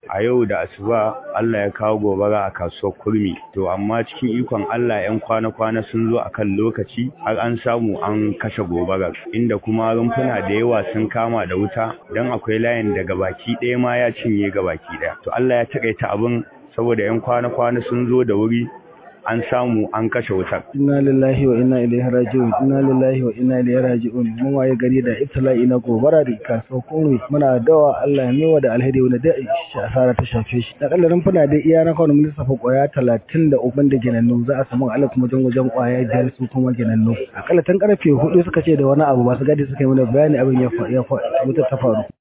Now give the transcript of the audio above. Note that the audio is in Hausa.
a yau da asuba Allah ya kawo gobara a kasuwar kurmi to amma cikin ikon Allah yan kwana-kwana sun zo akan lokaci har an samu an kashe gobarar inda kuma rumfuna da yawa sun kama da wuta don akwai layin da gabaki ɗaya ma ya cinye gabaki ɗaya to Allah ya taƙaita abin saboda yan kwana-kwana sun zo da wuri an samu an kashe wutar. Inna lillahi wa inna ilaihi raji'un. Inna lillahi wa inna ilaihi raji'un. Mun waye gari da ibtila'i na gobara da kasuwar Kunwe. Muna dawa Allah ya mewa da alheri wanda da asara ta shafe shi. Da kallarin funa da iya na kawai mun lissafa kwaya 33 da ginannu za a samu alif wajen wajen kwaya biyar su kuma ginannu. Akalla tun karfe 4 suka ce da wani abu ba su gadi suka yi mana bayani abin ya wuta ta faru.